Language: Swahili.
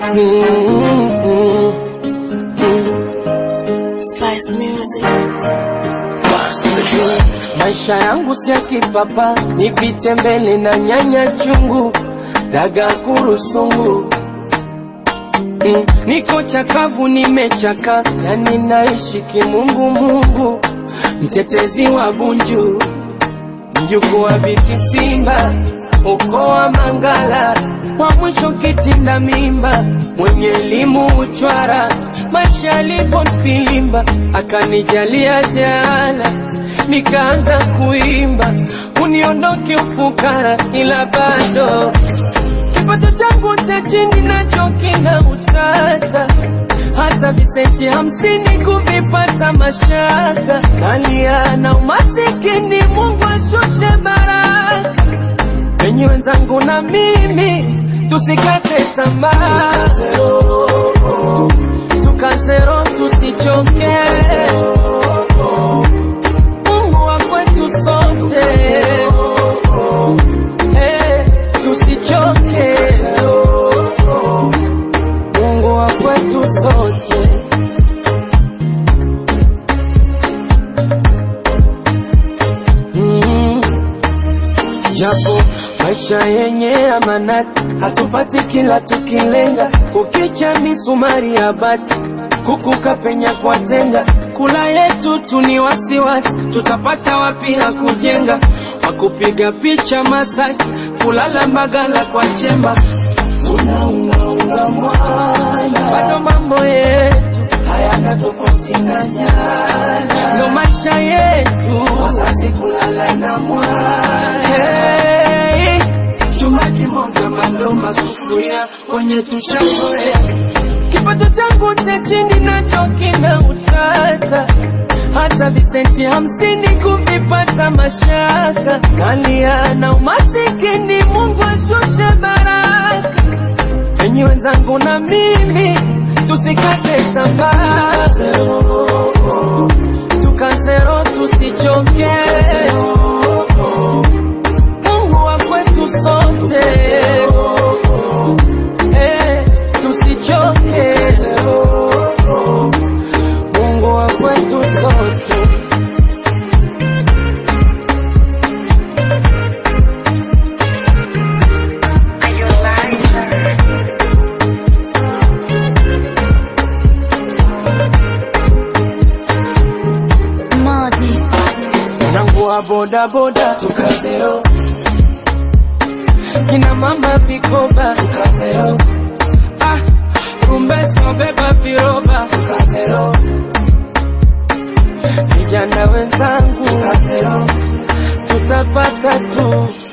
Mm-mm. Spice Music. Maisha yangu si ya kipapa, nipite mbele na nyanya chungu, daga kurusungu. Mm, niko chakavu, nimechaka, yani naishi kimungu mungu, mtetezi wa Bunju, mjukuu wa Biki Simba, ukoo wa Mangala, wa mwisho kitinda mimba, mwenye elimu uchwara, maisha yalivyonifilimba, akanijalia jala, nikaanza kuimba, uniondoke ufukara, ila bado kipato changu cha chini nacho kina utata, hata visenti hamsini kuvipata mashaka, nalia na umasikini, Mungu ashushe baraka penye wenzangu na mimi tusikate tamaa, tukazero tusichoke, Mungu wa kwetu sote eh, tusichoke, Mungu wa kwetu sote. Mm. Japo maisha yenye amanati, hatupati kila tukilenga, kukicha misumari ya bati, kukuka penya kwa tenga, kula yetu tu ni wasiwasi, tutapata wapi la kujenga, wakupiga picha Masaki, kulala Mbagala kwa chemba, tunaungaunga mwana, bado mambo yetu hayana tofauti na jana, ndo maisha yetu, wazazi kulala na mwana hey. Chuma kimoja mandoma sufuria kwenye tushazoea, kipato changu cha chini nacho kina utata, hata visenti hamsini kuvipata mashaka, nalia na umasikini, Mungu ashushe baraka enyi wenzangu na mimi tusikate tamaa, tukazero tusichoke, Mungu wa kwetu sote eh, tusichoke, Mungu wa kwetu sote. Marty. Mwanangu wa boda boda tukazero, kina mama vikoba tukazero, ah, rumbesa beba viroba tukazero, vijana wenzangu tukazero, tutapata tu